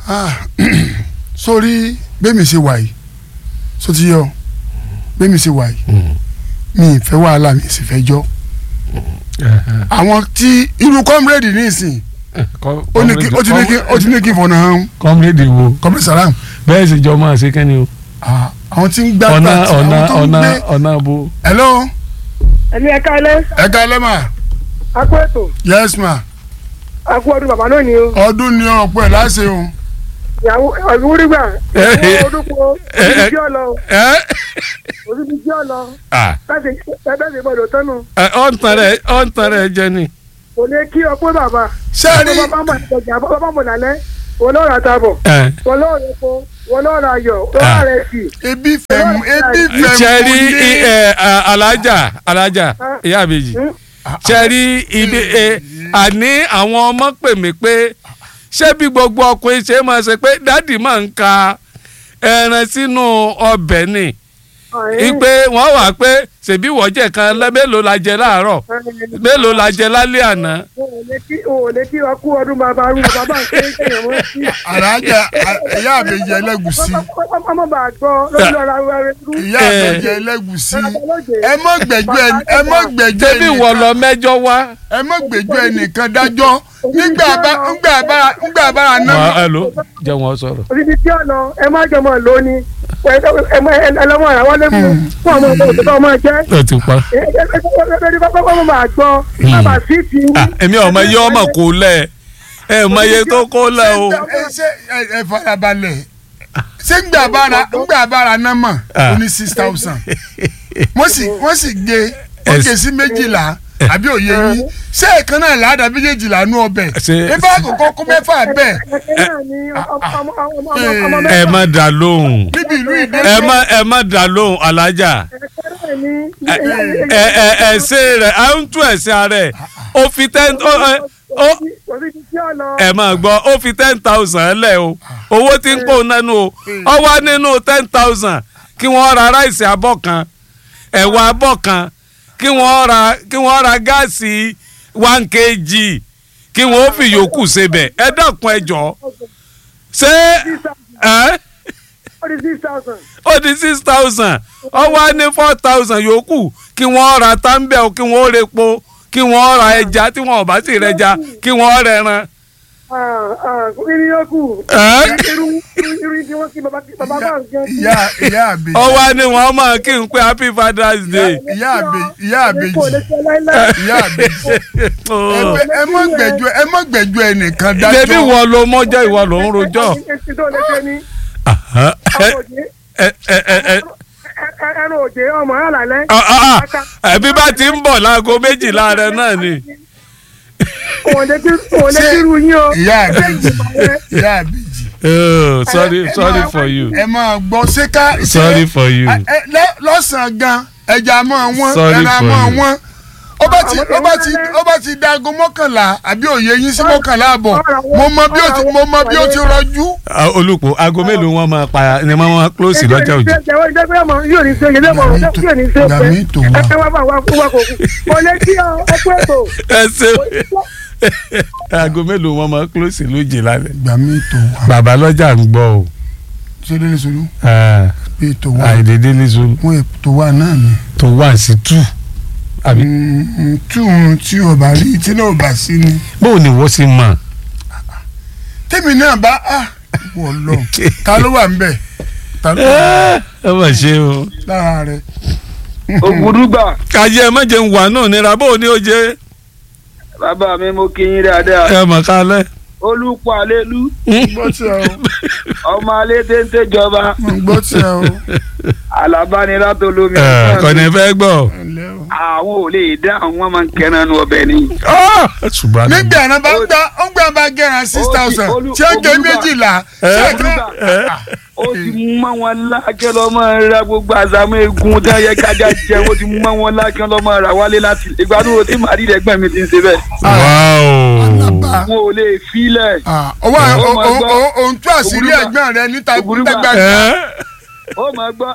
Ah, sórí bẹ́ẹ̀ mi ṣe wà yìí só ti yọ bẹ́ẹ̀ mi ṣe wà yìí mi ì fẹ́ wàhálà mi sì fẹ́ jọ́ àwọn tí irú kọ́mírèdì ní ìsìn ó ní kí ó ti ní kí ó ti ní kí fọ̀nà hàn kọ́mírèdì wo kọ́mírèdì salam bẹ́ẹ̀ sì jọ máa ṣe kẹ́ni o Ah, àwọn tí ń gbá ọ̀nà pàtì ọ̀nà àwọn tó ń ọ̀nà gbé ọ̀nà bo. hello ẹni ẹ káalẹ́ ẹ ká lẹ́mà akó ètò yes ma akó ọdún bàbá náà ni o ọdún ni ọ̀pọ̀ ẹ̀ láṣẹ o ìyàwó ìwúrígbà ìyàwó ọdúnkọ òbí ọlọ ẹ òbí ọlọ ah bẹ́ẹ̀ bẹ́ẹ̀ gbọ́dọ̀ tọ́nu ẹ ọ̀ ń tan rẹ̀ ọ̀ ń tan rẹ̀ jẹ ni. kò lè kí ọpọ bàbá ṣé ẹ rí bàbá mọ̀ ìtọ́jà bàbá mọ̀ lálẹ́ wọn lọ́ọ́ ra tabọ̀ ẹ wọn lọ́ọ́ rẹ po wọn lọ́ọ́ ra ayọ̀ wọn lọ́ọ́ rẹ sí ebi fẹ̀mú ebi fẹ̀mú ṣe rí ní i- ẹ, a- alájà alájà ìyá àbèjì ṣe rí ibi ẹ, àní àwọn ọmọ pè mí pé ṣé bí gbogbo ọkùnrin ṣe máa ṣe pé dádì máa ń ka ẹran sínú ọbẹ̀ ni ipe wọ́n wà pé ṣèbí wọ́jẹ̀ kan lẹ́ mélòó la jẹ láàárọ̀ mélòó la jẹ lálẹ́ àná. wọn ò lè kí wọn ò lè kí ọkú ọdún bàbá rú bàbá ń kéé kéèyàn mọ́ sí. àràjà ìyá àbèjì ẹlẹ́gùsí ọmọ bá gbọ́ lórí ọ̀rọ̀ àwọn ẹrẹ rú. ìyá àbèjì ẹlẹ́gùsí ẹ mọ́ gbẹ̀jọ́ ẹni ẹ mọ́ gbẹ̀jọ́ ṣébí wọ́n ẹnìkan lọ mẹ́jọ wá. ẹ mọ́ gbẹ̀jọ́ ẹnìkan dájọ́ nígbà bá ńgbà bá ńgbà bá wà náà á lò jẹ́ wọn sọ̀rọ̀. òbí tí ọ̀nà ẹ má jọmọ lónìí ẹlọmọ àwọn lẹ́mú fún ọmọ ọmọ òtítọ́ ọmọ jẹ́ ó ti pa. ẹni bá bá máa gbọ́ bàbá sí ti Ah, èmi ọmọ iye ọmọ kò lẹ ẹ mọ iye tó kó lẹ o. ẹ ṣe ẹ ẹ farabalẹ̀ ṣé ńgbà bára ńgbà bára náà mọ̀ Ah. ó ní six thousand wọ́n sì wọ́n sì gé wọ́n gé sí méjìlá àbí òye yín ṣé ẹ̀kan náà làádá méjèèjìlá nú ọbẹ̀ Ṣé- ifá àkókò kó mẹ́fà bẹ́ẹ̀ ẹ̀kẹ́ náà ni ọmọ ọmọ ọmọ ẹ mẹ́fà má dà lóhùn níbi ìlú ìdè ẹ má ẹ má dà lóhùn alájà ẹ̀kẹ́ náà ni ẹ ẹ ẹsẹ rẹ à ń tún ẹsẹ rẹ ó fi ten ó ẹ ó òbí tí ọ̀nà ẹ máa gbọ́ ó fi ten thousand lẹ̀ o owó tí ń pò nánú o ọ wá nínú ten thousand kí wọ́n ra ráìsì abọ́ kan ẹ̀wà abọ́ kan kí wọ́n ra kí wọ́n ra gáàsì one kg kí wọ́n fi yòókù sebẹ̀ ẹ dákun ẹ jọ̀ọ́ ṣé ẹ ó di six thousand ó di six thousand ọ wá ní four thousand yòókù kí wọ́n ra táńbẹ̀ kí wọ́n repo kí wọ́n ra ẹja tí wọ́n ò bá sì rẹja kí wọ́n rẹran. irin yókù Ẹ́? irú irú tí wọ́n kí bàbá bàbá bá ń jẹun sí. ìyá ìyá àbèjì ó wá ní wọ́n máa kí n pé happy father's day. ìyá àbèjì ìyá àbèjì kò lè ṣe láíláí. ìyá àbèjì Ẹ- ẹ mọ́ gbẹ̀jọ́ ẹ mọ́ gbẹ̀jọ́ ẹnìkan débi dájọ́ wọ́n ló mọ́jọ́ ìwọ ló ń rojọ́. Èsì tó lè ṣe ni Ẹ- ọmọ òjé ẹ- ẹ- ẹ- ẹ- ẹran òjé ọmọ àlàlẹ́. ah, ah, ah, ẹbí bá ti ń bọ̀ láago méjìlá rẹ náà ni. òun lè kí òun lè kí irú yín o. ìyá àbèjì ìyá àbèjì Oh, sorry sorry for you ẹ máa gbọ́ ṣé ká ṣé- sorry for you. ẹ- ẹ- lọ- lọ́sàn-án gan ẹja máa wọ́n Sorry ẹran for máa you. wọ́n ó bá ti ó bá ti ó bá ti dago mọ́kànlá àbí òye yín sí mọ́kànlá àbọ̀ mo mọ bí ó ti mo mọ bí ó ti rọjú. Ah, olùkọ́ aago mélòó wọn máa pa ni wọ́n máa close lọ́jà òjò. ìjẹ́wọ́ ìjẹ́wọ́ ọmọ yóò ní ṣe ìjẹ́wọ́ ọmọ yóò ní ṣe pé Gàmí tó wà. ẹ wá bá wa kó wa kò kú. kò lè kí ọ ẹ pé ètò. ẹ ṣe aago mélòó wọn máa close lójì lálẹ́. ìgbà mi tó wà bàbá lọ́jà ń gbọ́ o ṣé délé solú Ah, pé tó wà àìdédé ní sùn wọn ètò wà náà ni. tó wà sí two àbí. Mm, tí òun tí o bá rí tí náà ò bá sí ni. bóun ni wọ́n ṣe mọ̀. tèmi náà bá a wọ̀ lọ ta ló wà ń bẹ̀ ta ló wà ẹ mà ṣe o. lára rẹ̀. ògùdùgbà kàyé ẹ má jẹun wà náà nira bóun ni ó jẹ. bàbá mi mo kí yín dáadáa ẹ mọ̀ kálẹ̀. olùpọ̀ àlélú gbọ́ tí ẹ o ọmọ alẹ́ téńté jọba mo gbọ́ tí ẹ o. alábánirá tó lómi ẹ kọ́ni fẹ́ gbọ́. ẹ̀lẹ́ o. àwọn ò lè dá àwọn wọn máa ń kẹran nu ọbẹ̀ ni. Ah, ṣùgbọ́n àná. nígbà náà bá ń gbà ń gbà bá gẹ̀ràn six thousand Olú- tí ó gé Olúbà. méjìlá ṣé Ẹ? kan ó ti mú mọ́ wọn lákẹ́ lọ́mọ ra gbogbo àzámọ́ egun tí wọ́n yẹ kájà jẹ ó ti mú mọ́ wọn lákẹ́ lọ́mọ ra wálé láti ìgbádùn tí màrí rẹ̀ gbẹ̀mí mi ti ń ṣe bẹ́ẹ̀. Wow. Alaba. wọn ò lè filẹ̀ ọwọ́ Oh my God. òun tú àṣírí Ògúrúgbà. ẹ̀gbọ́n rẹ níta Ògúrúgbà. gbàgbà Ẹ? ó máa gbọ́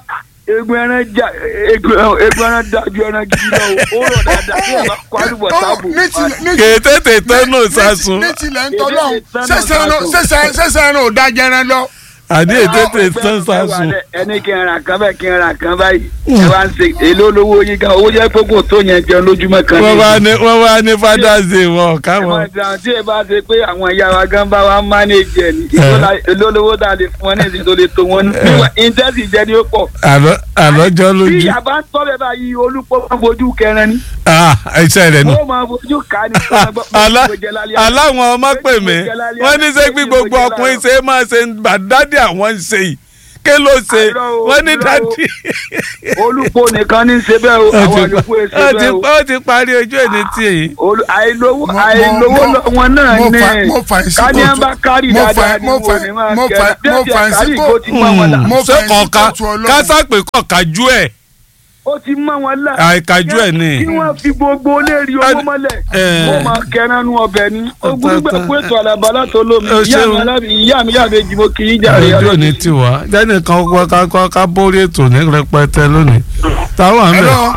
egun ẹran já egun egun ẹran dájú ẹran gidi lọ o ó rọ̀ dáadáa bí ẹ bá kó àlùbọ̀ sáàbù. ní ti- ní ti- kètètè tẹ́nu sàsùn ní tilẹ̀ ń tọ́lọ́hún Èdè ìtọ́nà sẹ́sẹ̀ ẹran ò da jẹran lọ. àní ètètè tán sàsùn. ẹni kí n ra kan báyìí kí n ra kan báyìí ẹ wá ń ṣe èlò olówó yín gan owó jẹ́ pé kò tó yẹn jẹun lójúmọ́ kan. wọ́n wá ní wọ́n wá ní father's day wọn Àwọn káwọn. ìdáhùn tí ẹ bá ṣe pé àwọn ìyá wa gan bá wa mánéjì ẹ ní èlò olówó tá a lè fún wọn ní ìsìn tó lè tó wọn ní ìtẹ́sì jẹ́ ní ó pọ̀. àlọ́ àlọ́jọ́ bí lójú. ìyá bá ń tọ́ bẹ́ẹ̀ báyìí olùpọ̀ máa ń fojú kẹran ni ah iṣẹ́ rẹ̀ nù. ó máa fojú ká ní. Àlá- aláwọn ọmọ pè mí wọ́n ní ṣé gbí gbogbo ọkùnrin ṣe é máa ṣe ń bà dádì àwọn ń ṣe yìí ké ló ṣe Àìrọ́ o, wọ́n ní irọ́ o. dádì. olùpọ̀ nìkan ní í ṣe bẹ́ẹ̀ o ó àwọn ti àlùkò ẹ̀ ṣe ó ti bẹ́ẹ̀ o. ó ti parí ojú ẹni tí èyí. Olú- àìlówó Mo- mo- àìlówó mo- lọ́wọ́ náà mo ní fa- mo fa ìsìnkú ká ní ẹ tó- bá kárì mo fa- dáadáa ní mo wo fa- ni máa mo kẹ́ fa- mo déètì fa àkárì ìsìnkú- kó ti mọ́ wọn là mo ṣé fa ìsìnkú kọ̀ọ̀ka tó Ọlọ́run. kásápè kọ̀ọ̀kájú ẹ̀ ó ti mọ́ wọn là àìkájú ẹ̀ ni. kí wọ́n fi gbogbo lérí owó Ẹ- mọ́lẹ̀ ẹ. ó máa kẹranu ọbẹ̀ ni Ọ̀tọ̀- ogúngbà ọ̀tọ̀. pé ètò àlàbálà tó lómi Ẹ ìyá mi ṣeun. alábi ìyá mi yàgbé jìbò kì í jàre ojú òní tiwa jẹ́ni kan kọ́ ká kọ́ ká bórí ètò ní rẹpẹtẹ lónìí táwọn àmì Hello.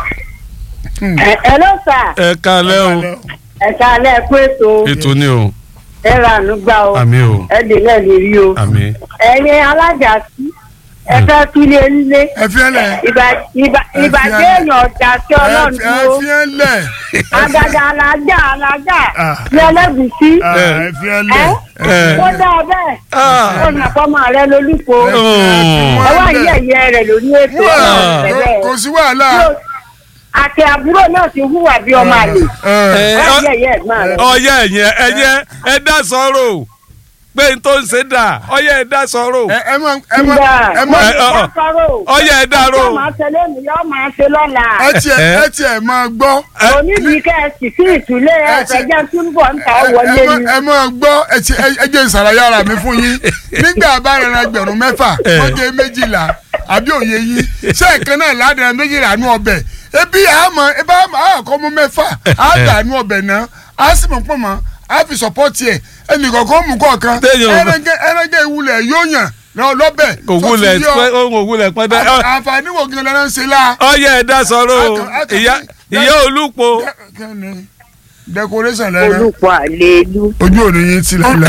ẹ ló sà ẹ kalẹ́ o ẹ̀ka alẹ́ kó ètò ètò ni o ẹ ra àánú gbà o àmì o ẹ dè náà lè rí o àmì. ẹ̀yin alájà sí ẹ fẹ́ kílé nílé ẹ fi ẹ lẹ. ìbà- ìbà- Ẹ fi ìbàjẹ́ ẹ- èèyàn ọ̀jà sí ọlọ́run ẹ dúró fi ẹ lẹ. àgàgà alájà alájà Ah. ní ẹlẹ́gùsí Ah, ẹ fi ẹ lẹ. ẹ. ó dá bẹ́ẹ̀ Ah. ó nà fọ́mọ rẹ lólùkọ́ Ẹ fi Oh. ẹ wá wọ́n lẹ̀. yẹ̀yẹ́ rẹ̀ lórí ètò ọlọ́run bẹ̀rẹ̀ kò sí wàhálà. àti àbúrò náà ti hùwà bí ọmọ àlè Ẹ, ẹ, wá ọ- yẹ̀yẹ́ ẹ̀gbọ́n rẹ̀. ọyẹ ẹyẹ ẹyẹ ẹ dá sọ̀rọ̀ pé n tó ń ṣe dà ọyẹ ẹ dá sọ̀rọ̀ ẹ ẹ mọ ẹ mọ Ìgbà ẹ mọ ẹ, ọ, ọ. ọyẹ ẹ dá Ọjọ́ rò máa ṣe lónìí yóò máa ṣe lọ́la. ẹ tiẹ̀ ẹ tiẹ̀ máa gbọ́. Onídìí kẹ́ẹ̀sì sí ìtúlẹ̀ Ẹ ti- ẹ̀fẹ̀jẹ̀ túnbọ̀ ń ta ẹ wọlé ẹ mọ- ni. ẹ máa gbọ́ ẹ ti ẹ ẹ jẹ́ ìsàlàyé ara mi fún yín nígbà bá rẹran ẹgbẹ̀rún mẹ́fà Ẹ. wọ́n jẹ́ méjìlá àbí òye yín ṣé ẹ̀kan náà ládàá méjìlá nú ọbẹ̀ ebi àmọ́ ebi àmọ́ àkọ́ mú mẹ́fà á dà nú ọbẹ̀ náà á sì mọ̀ pọ̀ mọ́ á fi sọ̀pọ́tì ẹ̀ ẹnì kọ̀ọ̀kan mú kọ̀ọ̀kan Téèyàn ò bá- ẹrẹ́gẹ́ ẹrẹ́gẹ́ ìwúlẹ̀ yóò yàn lọ lọ́bẹ̀ kò wúlẹ̀ sọ́tún yọ. pẹ́ ohun òwúlẹ̀ pẹ́ dá ọ- àǹfààní wo gan lẹ́nu ń ṣe la. ọyẹ ẹ dá sọ̀rọ̀ o Akàn- akàn- ìyá ìyá olúpo Kẹ́ni, decoration lẹ́nu olùkọ́ àlélu ojú òní yín ti lẹ́lẹ̀.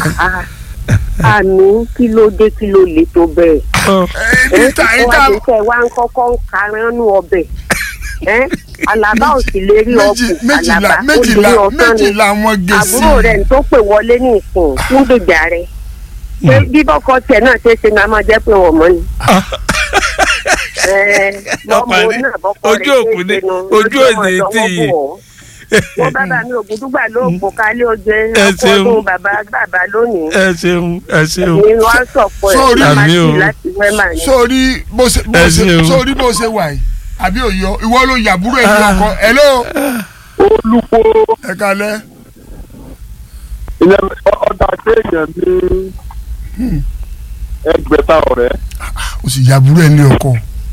àmì kí ló dé kí ló lè tó bẹ́ẹ̀. ìta ẹ ìta wá bí sẹ́ wá ń kọ́kọ́ ń karánú ọbẹ̀ ẹ́ alaba ò sì lè rí méjì ọkùn méjìlá alaba ó lè méjìlá rí ọ̀sán ni méjìlá wọn gé sí àbúrò rẹ̀ tó pè wọlé ní ìsìn fún gbèjà rẹ̀ pé bí bọ́kọ tiẹ̀ náà ṣe é ṣe máa máa jẹ́ pé wọ́n mọ́ ni. Ẹ, lọ́mọ Ọkùnrin, náà bọ́kọ ojú rẹ̀ òkú ṣe é ni, ṣe nu, ojú lójú òní ọmọ tí lọ́wọ́ yìí. bò ọ́. wọ́n bàbá mi ògùdúgbà ló kó kálé oje Ẹ ṣeun. ọkọ̀ ọdún bàbá bàbá lónìí ẹ ṣeun ẹ ṣeun ni wọ́n sọ̀pọ̀ Sórí- ẹ̀ Àmì o. láti láti wẹ́mà ni. sórí bó ṣe bó Ẹ ṣe ṣeun. sórí bó ṣe wà yìí àbí òyọ ìwọ ló yàbúrò ẹ̀ ní ọkọ hello olùkọ́ ẹ kalẹ̀ ilẹ̀ ọ̀dà kéèyàn ní ẹgbẹ̀ta ọ̀rẹ́ o sì yàbúrò ẹ̀ ní ọkọ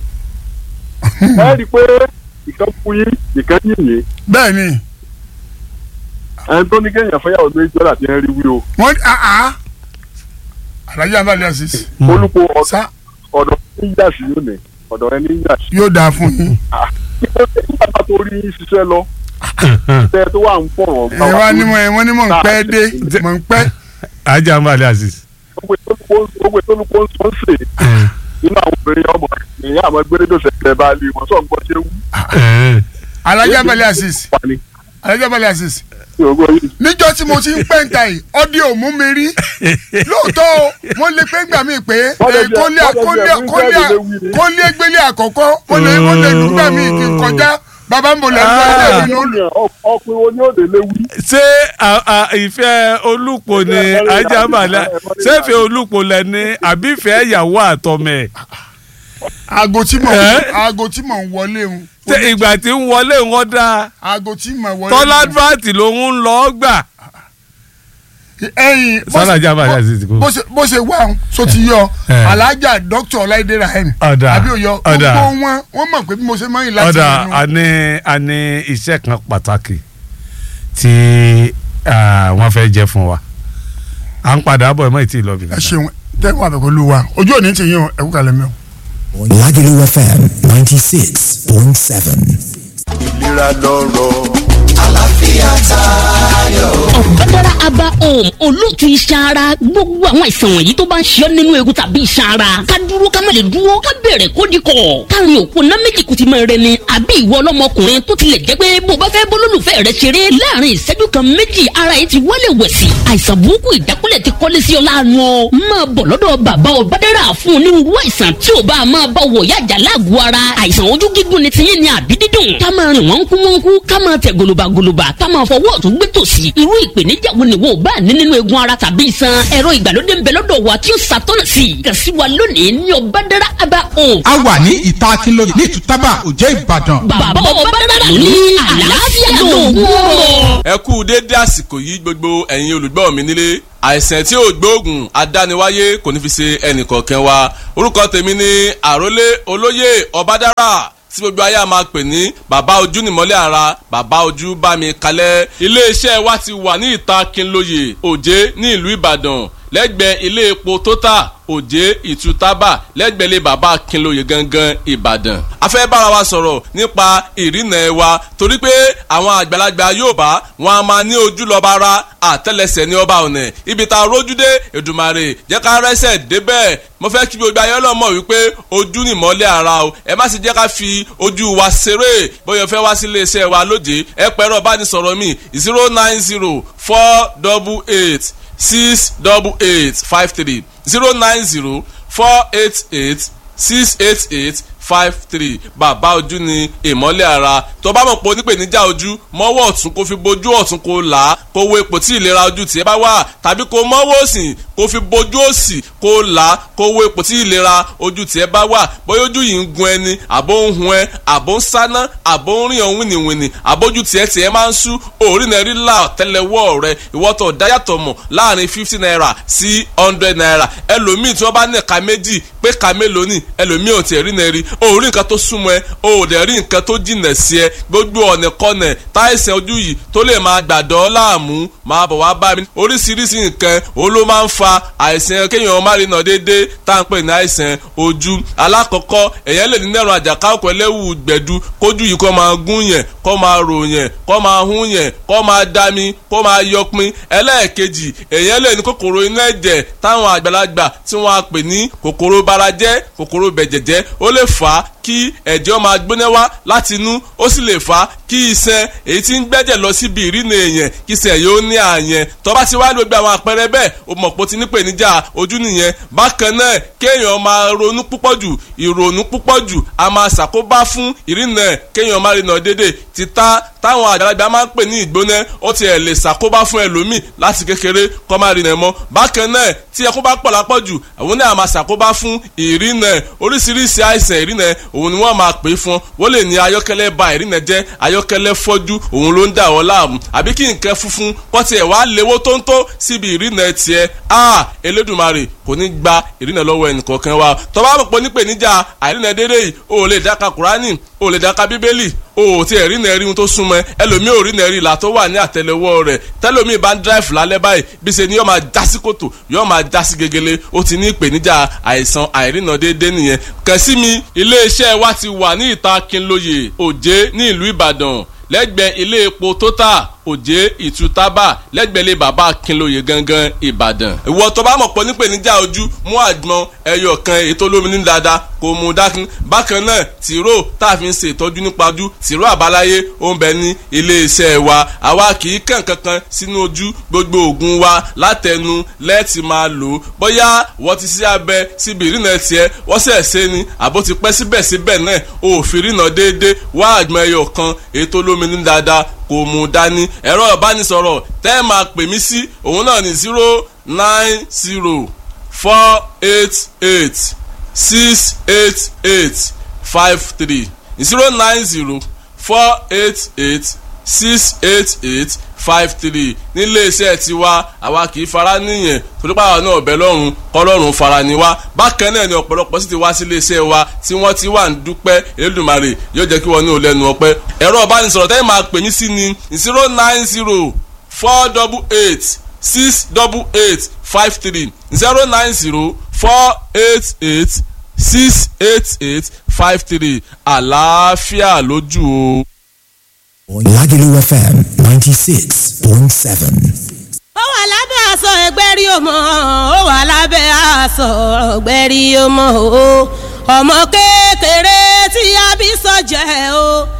ẹ rí i pé ìkan fún yín ìkan yìnyín bẹ́ẹ̀ ni ẹni tó ní kéèyàn fẹ́yàwó méjì ọ̀dà tí ń rí wí o wọ́n àá alájà abalẹ̀ àṣìṣe olùkọ́ ọ̀dà sá ọ̀dọ̀ ní yà sí yóò ní ọ̀dọ̀ rẹ ní yà sí. yóò dáa fún yín nígbà tá a tó rí ṣiṣẹ́ lọ tẹ tó wà ń fọ̀rọ̀ gbà ẹ wá wá ní mọ̀ ẹ wọ́n ní mọ̀ ń pẹ́ dé mọ̀ ń pẹ́ ajá ń balẹ̀ àṣìṣe. gbogbo ìtọ́lùkọ́ ń sọ ń sè nínú àwọn obìnrin ọmọ ìyá àmọ́ gbẹ́rẹ́dọ̀ sẹ̀kẹ̀ bá lè wọ́n sọ̀ ń gbọ́ ṣé wú alájà abalẹ̀ àṣìṣe wà ní alájà abalẹ̀ àṣìṣe ìrògbò yìí. níjọ́ tí mo ti ń pẹ́ǹtà yìí ọdí ò mú mi rí lóòótọ́ o wọ́n lè pé gbà mí pé Wọ́n lè eh, jẹ́- kólé wọ́n lè kólé jẹ́ kólé wíńdẹ́ẹ̀dì léwu ni. kólé gbélé àkọ́kọ́ wọ́n lè wọ́n lè lùgbà mí kí n kọjá bàbá ń bò lẹ́nu Ah. ẹ̀rọ ìlú ọkùnrin wo ni ó dé léwu. ṣé à- à- ìfẹ́ olùpọ̀ ni ajá ń balẹ̀ ṣé ìfẹ́ olùpọ̀ lẹ ní àbí ìfẹ́ ìyàwó àtọmẹ aago tí mò ń Eh? aago tí mò ń wọlé ń ṣé ìgbà tí ń wọlé wọn dá aago tí mò ń wọlé tọ́lá advert lòun ń lọ gbà. ẹ̀yìn bó ṣe- Sálàjà Abalẹ̀ Azeez kò. bó ṣe bó ṣe wà ń so ti yọ Eh. alájà dókítà ọláìdé rahim Ọ̀dà, àbí òyọ ọ̀dà. gbogbo wọn wọn mọ̀ pé bí mo ṣe máa ń láti ọ̀dà inú a ní a ní iṣẹ́ kan pàtàkì tí ah, wọ́n fẹ́ jẹ́ fún wa à ń padà bọ̀ ẹ̀ mọ́ ìtì ìlọ́bì ẹ ṣeun tẹ́wọ́n àbẹ̀kọ́ ló wa ojú òní ti yín o ẹ̀kú kalẹ̀ mi o. Lagelu FM 96.7. ìlera lọ́rọ̀. ọ̀bádára aba home olóòtú iṣan ara gbogbo àwọn àìsàn wọ̀nyí tó bá ń ṣe ọ́ nínú egun tàbí iṣan ara ká dúró ká má lè dúró ká bẹ̀rẹ̀ kó di kọ̀ káàrin òpó ná méjì kùtì máa rẹ ni àbí ìwọ ọlọ́mọkùnrin tó tilẹ̀ jẹ́ pé bó bá fẹ́ bólólùfẹ́ rẹ ṣeré láàrin ìṣẹ́jú kan méjì ara yìí ti wọlé wẹ̀sì àìsàn burúkú ìdákúlẹ̀ ti kọ́lé sí ọ láàánú ọ máa bọ̀ lọ́dọ̀ bàbá ọ̀bádára fún onírúurú àìsàn tí ò bá máa bá wọ̀ yájà láàgọ̀ ara àìsàn ojú gígùn ni tiyín ni àbí dídùn ká máa rìn wọ́n kú wọ́n kú ká máa tẹ̀ gòlòbàgòlòbà ká máa fọwọ́ ọ̀tún gbé tòsì irú ìpèníjà wo ni wo bá ní nínú egun ara tàbí iṣan ẹ̀rọ ìgbàlódé ń bẹ lọ́dọ̀ wa tí ó ṣàtọ́nà sí i kàn sí wa lónìí ní ọ̀bádára aba home. a wà ní ìta akínlóye ní ìtútàbà òjẹ́ ìbàdàn. bàbá ọ̀bádára ló ní àlàáfíà lóògùn ọ̀rọ̀. ẹ kú déédé àsìkò yìí gbogbo ẹ̀yin olùgbọ́ mi nílé àìsàn tí ò gbóògùn adániwáyé kò ní fi ṣe ẹnìkọ̀ọ̀kan wa orúkọ tèmi ni àrólé olóyè ọbádára tí gbogbo ayé a máa pè ní bàbá ojú nìmọ́lẹ̀ ara bàbá ojú bá mi kalẹ̀ iléeṣẹ́ wa ti wà ní ìta Kínlóye Òjé ní ìlú Ìbàdàn lẹ́gbẹ̀ẹ́ ilé epo Total Òjé Ìtútàbà lẹ́gbẹ̀ẹ́ ilé bàbá Kínlóye gangan Ìbàdàn. a fẹ́ bára wa sọ̀rọ̀ nípa ìrìnà ẹ̀ wa torí pé àwọn àgbàlagbà Yorùbá wọn a máa ní ojú lọ́ba ara àtẹ́lẹsẹ̀ ní ọba ọ̀nà ibi tá a rójú dé Èdùmàrè jẹ́ ká rẹ́sẹ̀ débẹ̀ mo fẹ́ kí gbogbo ayé ọlọ́mọ wípé ojú ni ìmọ́lẹ̀ ara o ẹ má sì jẹ́ ká fi ojú wa ṣeré bóyá o fẹ́ wá sí iléeṣẹ́ wa lóde ẹ pẹ̀rọ bánisọ̀rọ̀ mi zero nine zero four double eight six double eight five three zero nine zero four eight eight six eight eight five three bàbá ojú ni ìmọ́lẹ̀ ara tó bá mọ̀ pé onípèníjà ojú mọ́wọ́ ọ̀tún kó fi bojú ọ̀tún kó là á kó wo ipò tí ìlera ojú tiẹ̀ bá wà tàbí kó mọ́wọ́ òsì kó fi bojú òsì kó là á kó wo ipò tí ìlera ojú tiẹ̀ bá wà bóyá ojú yìí ń gun ẹni àbó ń hun ẹ àbó ń sáná àbó ń rìn ọ̀hún wìnìwìnì àbójú tiẹ̀ tiẹ̀ máa ń sú òórì náà rí là tẹ́lẹ̀wọ́ rẹ ìwọ́tọ̀ dáyàtọ̀ mọ̀ láàrin fifty naira sí hundred naira ẹlòmíì tí wọ́n bá ní ẹ̀ka méjì pé ẹ̀ka mélòó ni ẹlòmíì ò tiẹ̀ rí náà rí o ò rí nǹkan tó súnmọ́ ẹ o ò dẹ̀ rí nǹkan tó jìnà sí ẹ gbogbo ọ̀nà kọ́nà táìsàn ojú yìí tó lè máa gbàdọ́ láàmú máa bọ̀ wá bá mi oríṣiríṣi nǹkan o ló máa ń fa àìsàn kéèyàn má rí nà déédéé tá à ń pè ní àìsàn ojú alákọ̀ọ́kọ́ èèyàn lè ní nẹ́rùn àjàká ọkọ̀ ẹlẹ́wù gbẹ̀du kójú yìí kó máa gún yẹn kó máa rò yẹn kó máa hún yẹn kó máa dami kó máa yọpin ẹlẹ́ẹ̀kejì èèyàn lè ní kòkòrò inú ẹ̀jẹ̀ táwọn àgbàlagbà tí wọ́n á pè ní kòkòrò barajẹ́ kòkòrò bẹ̀jẹ̀jẹ́ ó lè fà á kí ẹ̀jẹ̀ máa gbóná wá láti inú ó sì lè fà á kí iṣan èyí tí ń gbẹ́jẹ̀ lọ síbi ìrìnà èèyàn kí iṣan yóò ní àyẹn tó bá ti wá gbogbo àwọn àpẹẹrẹ bẹ́ẹ̀ o mọ̀ pé o ti ní pèníjà ojú nìyẹn bákan náà kéèyàn máa ronú púpọ̀ jù ìrònú púpọ̀ jù a máa ṣàkóbá fún ìrìnà kéèyàn máa rìnà dédé títà táwọn àgbàlagbà máa ń pè ní ìgbóná ó ti ẹ̀ lè ṣàkóbá fún ẹlòmíì láti kékeré kó máa rìnà mọ́ bákan náà tí ẹkún bá pọ̀ lápọ̀jù àwọn náà máa ṣàkóbá fún ìrìnà oríṣiríṣi àìsàn ìrìnà òun ni wọ́n máa pè é fún wọ́n lè ní ayọ́kẹ́lẹ́ ba ìrìnà jẹ́ ayọ́kẹ́lẹ́ fọ́jú òun ló ń dà wọ́n láàmú àbí kí nǹkan funfun kọ́ tiẹ̀ wá léwó tó ń tó síbi ìrìnà tiẹ̀ a Elédùmarè kò ní gba ìrìnà lọ́wọ́ ẹnìkọ̀ọ̀kan wa tó bá mọ̀ pé nípèníjà àìrìnà dédé yìí o ò lè dáka Kùránì o ò lè dáka Bíbélì o ò tí ẹ̀ rí nẹ́ẹ̀rí ohun tó súnmọ́ ẹlòmíì ò rí nẹ́ẹ̀rí ìlà tó wà ní àtẹlẹwọ́ rẹ̀ tẹlòmíì bá ń dráìfù lálẹ́ báyìí bí ṣe ni yóò máa já sí kòtò yóò máa já sí gegele ó ti ní ìpèníjà àìsàn àìrìnà déédé nìyẹn kàn sí mi iléeṣẹ́ wa ti wà ní ìta Kínlóye Òjé ní ìlú Ìbàdàn lẹ́gbẹ̀ẹ́ ilé epo Total Òjé Ìtútàbà lẹ́gbẹ̀lé bàbá Kínlóye gangan Ìbàdàn. ìwọ tó bá mọ̀ pọ̀ nípèníjà ojú mú àgbọn ẹyọ kan ètò olómi ní dáadáa kò mú dákun. bákan náà tìró tá a fi ń ṣe ìtọ́jú nípa ojú tìró àbáláyé ó ń bẹ ní iléeṣẹ́ wa àwa kì í kàn kankan sínú ojú gbogbo oògùn wa látẹnu lẹ́ẹ̀tì máa lò ó bóyá wọ́n ti ṣe abẹ síbi ìrìnà tiẹ̀ wọ́n sẹ̀ ṣe ni àbó ti pẹ́ síbẹ̀síbẹ̀ náà òfin ìrìnà déédéé wá àgbọn ẹyọ kan ètò olómi ní dáadáa kò mú dání ẹ̀rọ ìbánisọ̀rọ̀ tẹ́ ẹ máa pè mí sí òun náà ní zero nine zero four eight eight six eight eight five three zero nine zero four eight eight six eight eight five three níléeṣẹ́ tiwa àwa kì í fara níyẹn torípa àwọn náà ọ̀bẹ lọ́rùn kọ́lọ́run fara ni wá bákan náà ni ọ̀pọ̀lọpọ̀ sì ti wá sí iléeṣẹ́ wa tí wọ́n ti wà ń dúpẹ́ Elédùmarè yóò jẹ́ kí wọ́n ní ò lẹ́nu ọpẹ́ ẹ̀rọ ìbánisọ̀rọ̀ tẹ́lẹ̀ máa pè mí sí ni zero nine zero four double eight six double eight five three zero nine zero four eight eight six eight eight five three àlàáfíà lójú o. Lagelu FM 96.7. ó wà lábẹ́ aṣọ ẹgbẹ́rí ọmọ ó wà lábẹ́ aṣọ ẹgbẹ́rí ọmọ o ọmọ kékeré tí a bí sọ jẹ́ o